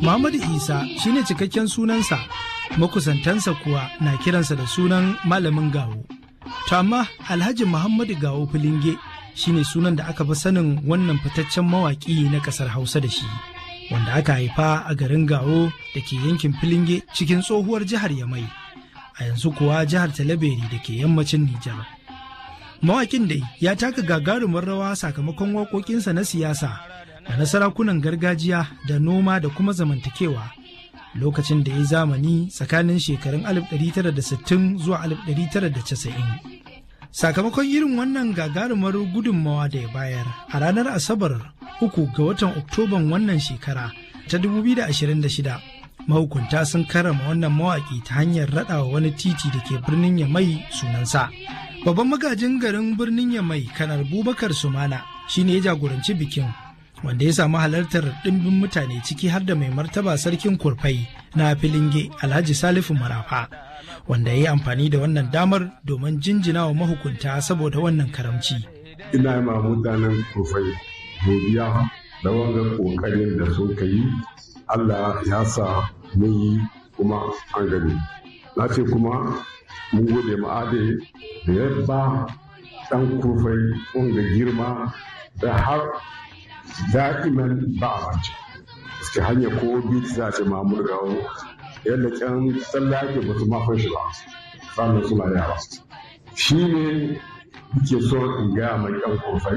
Muhammadu Isa shine cikakken sunansa, makusantansa kuwa na kiransa da sunan malamin gawo. To amma Alhaji Muhammadu Gawo Filinge shine sunan da aka fi sanin wannan fitaccen mawaƙi na ƙasar Hausa da shi, wanda aka haifa a garin Gawo da ke yankin Filinge cikin tsohuwar jihar Yamai, a yanzu kuwa jihar Talaberi da ke yammacin Nijar. Mawaƙin dai ya taka gagarumin rawa sakamakon waƙoƙinsa na siyasa da na sarakunan gargajiya da noma da kuma zamantakewa lokacin da ya zamani tsakanin shekarun 1960 zuwa 1990. Sakamakon irin wannan gagarumar gudunmawa da ya bayar a ranar Asabar uku ga watan Oktoban wannan shekara ta 2026 mahukunta sun karrama wannan mawaƙi ta hanyar raɗawa wani titi da ke birnin Yamai sunansa. Babban magajin garin birnin Yamai kanar Bubakar Sumana shine ya jagoranci bikin wanda ya samu halartar ɗimbin mutane ciki har da mai martaba sarkin kurfai na filinge alhaji salifu marafa wanda ya yi amfani da wannan damar domin jinjina wa mahukunta saboda wannan karamci. ina ma mutanen kurfai godiya da wanga kokarin da sun yi allah ya sa mun yi kuma an gani na ce kuma mun gode ma'ade da ya ba ɗan kurfai wanga girma da har da'iman ba a mance suke hanya ko biti za a ce mamur gawo yadda can tsallake ba su mafan shi ba sannan suna yara shi ne ke so in gaya mai yan kofai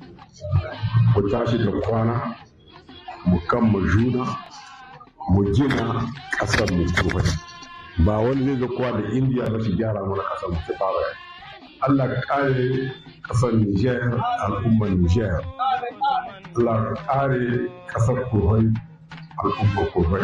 ku tashi da kwana mu kan mu juna mu gina ƙasar mu kofai ba wani zai ga kowa da indiya ba su gyara mana ƙasar mu ta fara Allah ka kare ƙasar Nijar al'ummar Nijar Allah kare kasar kurai al'ummar kurai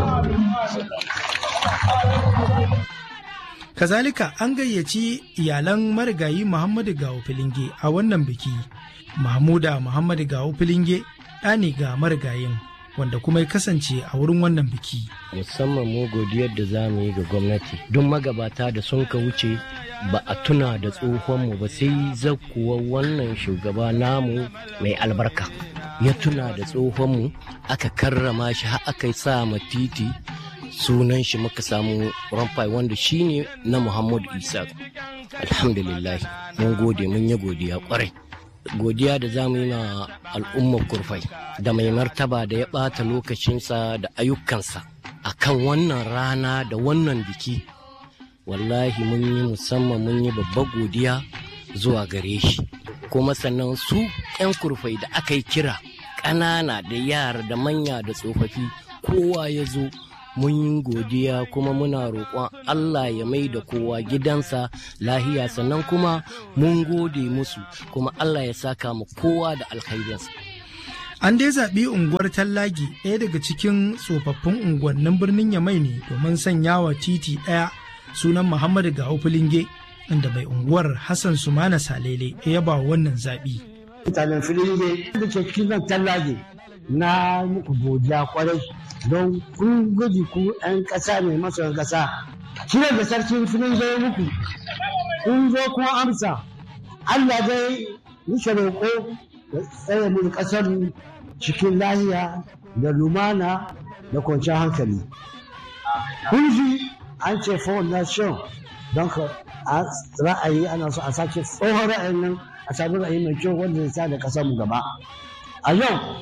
Kazalika an gayyaci iyalan marigayi Muhammadu Gawo Filinge a wannan biki. Mahmuda Muhammadu Gawo Filinge ɗa ne ga marigayin wanda kuma ya kasance a wurin wannan biki. Musamman mu godiyar da za mu yi ga gwamnati duk magabata da sun ka wuce ba a tuna da tsohonmu ba sai zakuwa wannan shugaba namu mai albarka. ya tuna da tsohonmu aka karrama shi har aka sa ma titi sunan shi muka samu ramfai wanda shi ne na muhammadu isa alhamdulillah mun gode mun yi godiya kwarai godiya da za mu yi ma al'ummar kurfai da mai martaba da ya ɓata lokacinsa da ayyukansa a kan wannan rana da wannan biki wallahi mun yi musamman mun yi babbar godiya zuwa gare shi kuma sannan su 'yan kurfai da aka yi kira ƙanana da yara da manya da tsofaffi kowa ya zo mun yi godiya kuma muna roƙon Allah ya mai da kowa gidansa lahiya sannan kuma mun gode musu kuma Allah ya saka mu kowa da alkhairinsa. An dai zaɓi unguwar Tallagi ɗaya daga cikin tsofaffin unguwannin birnin Yamai ne domin sanyawa titi ɗaya sunan Muhammadu Gawo Filinge inda mai unguwar Hassan Sumana Salele ya yaba wannan zaɓi. Mutanen Filinge da ke cikin nan Tallagi na muku godiya kwarai don kun guji ku 'yan ƙasa ne masoyan ƙasa. Kiran da sarkin Filinge ya muku kun zo kuma amsa Allah zai wuce roƙo da tsaye mu ƙasar cikin lahiya da lumana da kwanciyar hankali. Kun ji an ce for nation don ka ra'ayi ana so a sake tsohon ra'ayin nan a sami ra'ayi mai kyau wanda zai sa da ƙasar mu gaba. A yau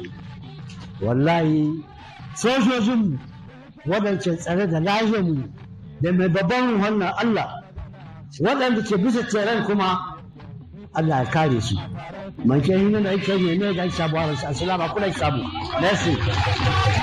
wallahi sojojin waɗanda tsare da lahiyarmu da mai babban wannan Allah waɗanda ke bisa tseren kuma Allah ya kare su. Man ke hinna da ake ne ne da sabuwar assalamu alaikum sabu. Merci.